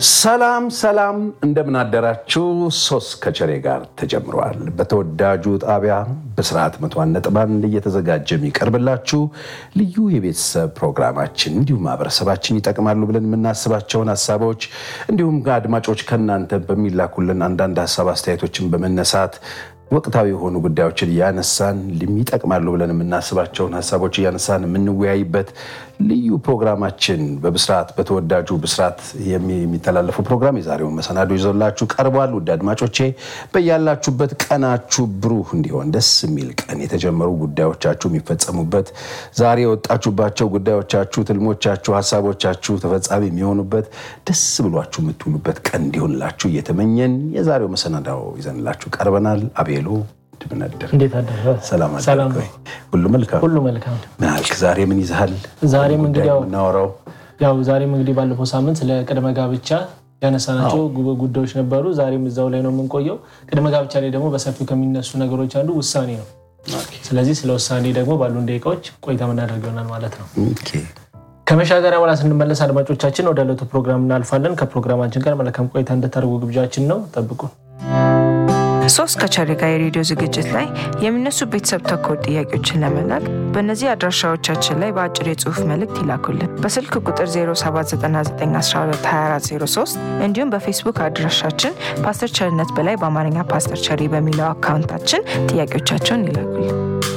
ሰላም ሰላም፣ እንደምን አደራችሁ። ሶስት ከቸሬ ጋር ተጀምረዋል። በተወዳጁ ጣቢያ በስርዓት መቶ አንድ ነጥብ አንድ እየተዘጋጀ የሚቀርብላችሁ ልዩ የቤተሰብ ፕሮግራማችን እንዲሁም ማህበረሰባችን ይጠቅማሉ ብለን የምናስባቸውን ሀሳቦች እንዲሁም አድማጮች ከእናንተ በሚላኩልን አንዳንድ ሀሳብ አስተያየቶችን በመነሳት ወቅታዊ የሆኑ ጉዳዮችን እያነሳን ይጠቅማሉ ብለን የምናስባቸውን ሀሳቦች እያነሳን የምንወያይበት ልዩ ፕሮግራማችን በብስራት በተወዳጁ ብስራት የሚተላለፉ ፕሮግራም የዛሬውን መሰናዶ ይዞላችሁ ቀርቧል። ውድ አድማጮቼ በያላችሁበት ቀናችሁ ብሩህ እንዲሆን ደስ የሚል ቀን የተጀመሩ ጉዳዮቻችሁ የሚፈጸሙበት ዛሬ የወጣችሁባቸው ጉዳዮቻችሁ፣ ትልሞቻችሁ፣ ሀሳቦቻችሁ ተፈጻሚ የሚሆኑበት ደስ ብሏችሁ የምትውሉበት ቀን እንዲሆንላችሁ እየተመኘን የዛሬው መሰናዳው ይዘንላችሁ ቀርበናል። አቤሉ ድምነድር እንዴት አደረ? ሰላም ሰላም አደርክ ወይ? ሁሉ መልካም ሁሉ መልካም። ምን አልክ? ዛሬ ምን ይዘሃል? ዛሬም እንግዲህ ያው የምናወራው ያው ዛሬም እንግዲህ ባለፈው ሳምንት ስለ ቅድመ ጋብቻ ያነሳናቸው ጉ- ጉዳዮች ነበሩ። ዛሬም እዛው ላይ ነው የምንቆየው። ቅድመ ጋብቻ ላይ ደግሞ በሰፊው ከሚነሱ ነገሮች አንዱ ውሳኔ ነው። ስለዚህ ስለ ውሳኔ ደግሞ ባሉን ደቂቃዎች ቆይታ የምናደርግ ይሆናል ማለት ነው። ኦኬ። ከመሻገሪያ በኋላ ስንመለስ አድማጮቻችን ወደ ዕለቱ ፕሮግራም እናልፋለን። ከፕሮግራማችን ጋር መልካም ቆይታ እንድታደርጉ ግብዣችን ነው። ጠብቁን። ሶስት ከቸሬ ጋር የሬዲዮ ዝግጅት ላይ የሚነሱ ቤተሰብ ተኮር ጥያቄዎችን ለመላክ በእነዚህ አድራሻዎቻችን ላይ በአጭር የጽሁፍ መልእክት ይላኩልን። በስልክ ቁጥር 0799122403 እንዲሁም በፌስቡክ አድራሻችን ፓስተር ቸርነት በላይ በአማርኛ ፓስተር ቸሬ በሚለው አካውንታችን ጥያቄዎቻቸውን ይላኩልን።